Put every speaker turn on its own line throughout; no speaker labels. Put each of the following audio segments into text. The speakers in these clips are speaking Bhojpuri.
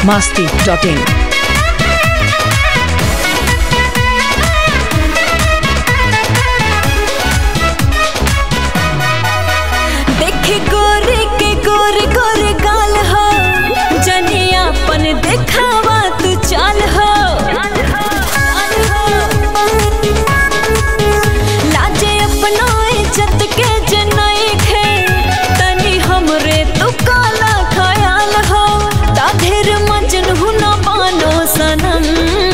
masti.in.
देखे गोरे के गोरे गोरे गाल हो जनिया अपन देखावा तू चाल हो लाजे अपना इज्जत के जनई खे तनी हमरे तू काला ख्याल हो ताधेर मजन हुना बानो सनम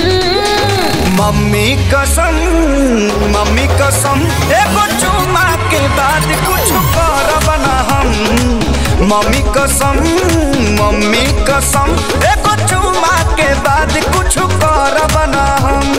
मम्मी कसम मम्मी कसम एगो चुमा के बाद कुछ करब ना हम मम्मी कसम मम्मी कसम एगो चुमा के बाद कुछ करब ना हम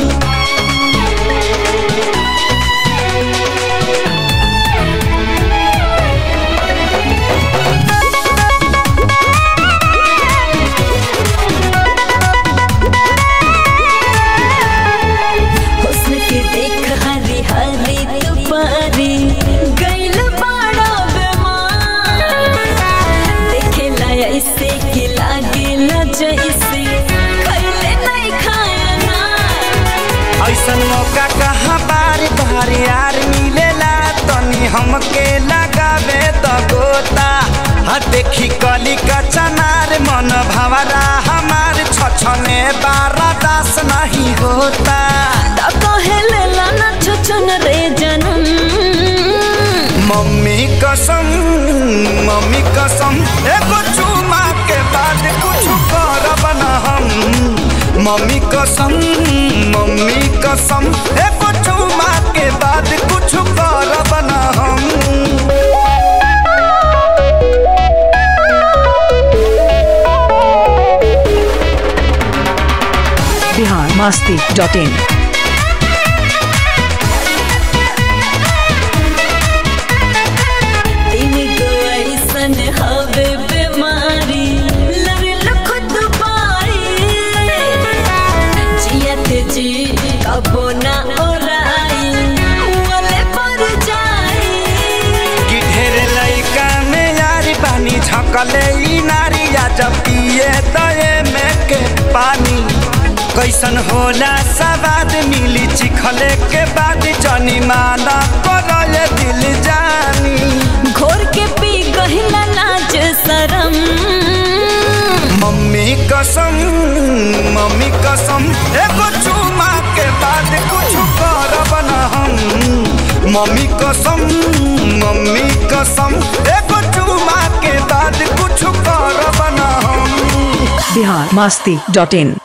हुस्न के देख हरी हरी दुपारी गइल बाड़ा बेमार देखे ला ऐसे कि लागे ला जैसे खैले नहीं खाया ना
ऐसन मौका कहाँ बारी बारी यार मिलेला तनी हमके लगावे त गोता हाँ देखी कली का चनार मन भवरा हमार छछने बारा दास नहीं होता
ता कहे लेला ना छुचुन रे जनम
मम्मी कसम मम्मी कसम एगो चुमा के बाद कुछ करब ना हम मम्मी कसम मम्मी कसम एगो चुमा के बाद कुछ करब ना हम
Bihar masti.in.
तीन गो ऐसन हवे बीमारी लड़ल खुद पाई जियत जी कबो ना ओराई वाले पर जाई
कि ढेर लइका में यारी पानी झकले ई नारी या जब पिए दए में के पानी कैसन होला सवाद मिली चिखले के बाद जनी माना करले दिल जानी
घोर के पी गहिला लाज शरम
मम्मी कसम मम्मी कसम एगो चुमा के बाद कुछ करब ना हम मम्मी कसम मम्मी कसम एगो चुमा के बाद कुछ करब ना हम
Bihar masti.in.